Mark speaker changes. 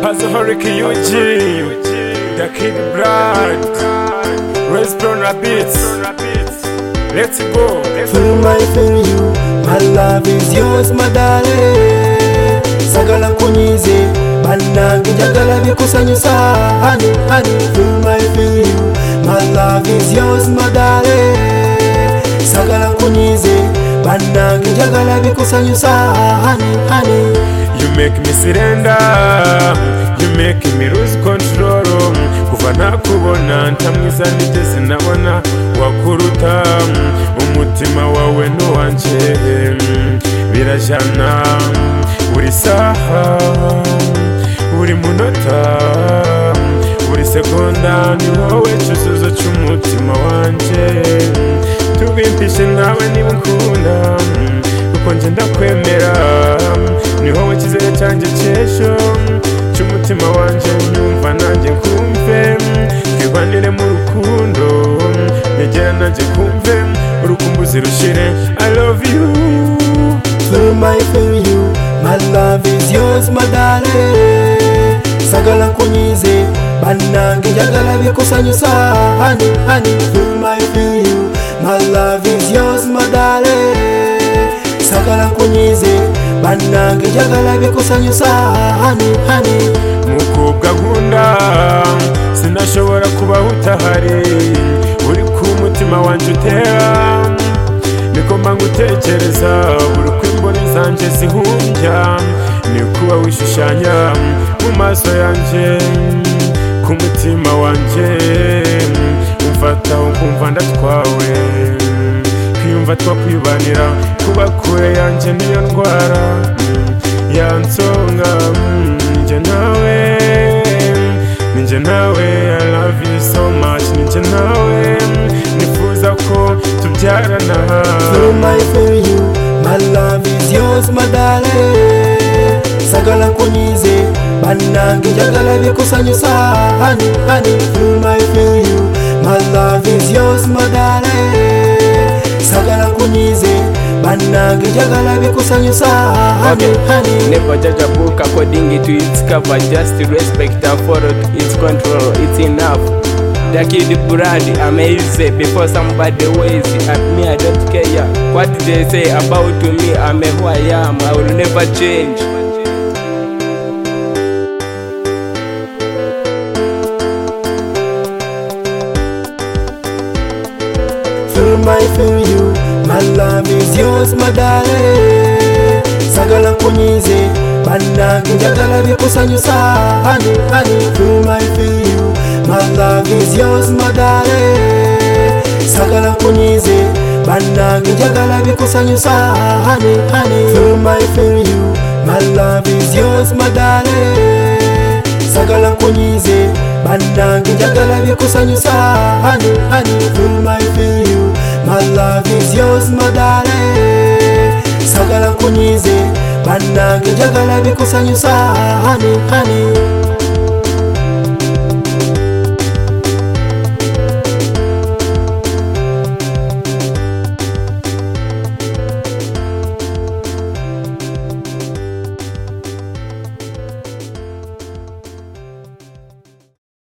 Speaker 1: Azuhari Kiyuji The Kid Brand Raise Brown Rabbits Let's go
Speaker 2: Feel my feel you My love is yours my darling Sagala nkunyize bannange njagala bikusanyusa Honey, honey Feel my feel you My love is yours my darling Sagala nkunyize bannange njagala bikusanyusa Honey, honey
Speaker 1: You make me surrender You make me lose control Kuva nakubona ntamwiza nigeze nabona wakuruta Umutima wawe nuwanje Birajana Buri saha Buri munota Buri segonda ni wowe cyuzuzo cy'umutima wanjye Tubimpishe nawe niba unkunda Kuko njye ndakwemera Ni wowe cyizere cyanjye cy'ejo Cy'umutima wanjye unyumva nanjye nkumve Twibanire mu rukundo Negera nanjye kumve Urukumbuzi rushire I love you
Speaker 2: Feel my feel you My love is yours my darling Sagala nkunyize bannange njagala bikusanyusa Honey, honey Feel my feel you My love is yours my darling Sagala nkunyize bannange njagala bikusanyusa Honey, honey
Speaker 1: Mukobwa nkunda Sinashobora kubaho utahari Uri ku mutima wanjye utera nigomba gutekereza buri uko imboni zanjye zihunjya ni kuba wishushanya mu maso yanjye ku mutima wanjye umfata ukumva ndatwawe kwiyumva twakwibanira kuba kure yanjye niyo ndwara yansonga mm, njye nawe ninjye nawe I love you so much ninjye nawe nifuza ko tubyarana
Speaker 2: Feel my feel you My love is yours my darling Sagala nkunyize bannange njagala bikusanyusa Honey, honey Feel my feel you My love is yours my darling Sagala nkunyize bannange njagala bikusanyusa Honey, honey
Speaker 3: Never judge a book according to its cover, just respect and follow its control. It's enough. The kid blood amazing before somebody weighs at me. I don't care what they say about me. I'm who I am. I will never change.
Speaker 2: Feel my feel you My love is yours my darling Sagala nkunyize bannange njagala bikusanyusa Honey, honey Feel my feel you My love is yours my darling Sagala nkunyize bannange njagala bikusanyusa Honey, honey Feel my feel you My love is yours my darling Sagala nkunyize bannange njagala bikusanyusa Honey, honey Feel my feel you My love is yours my darling Sagala nkunyize bannange njagala bikusanyusa Honey, honey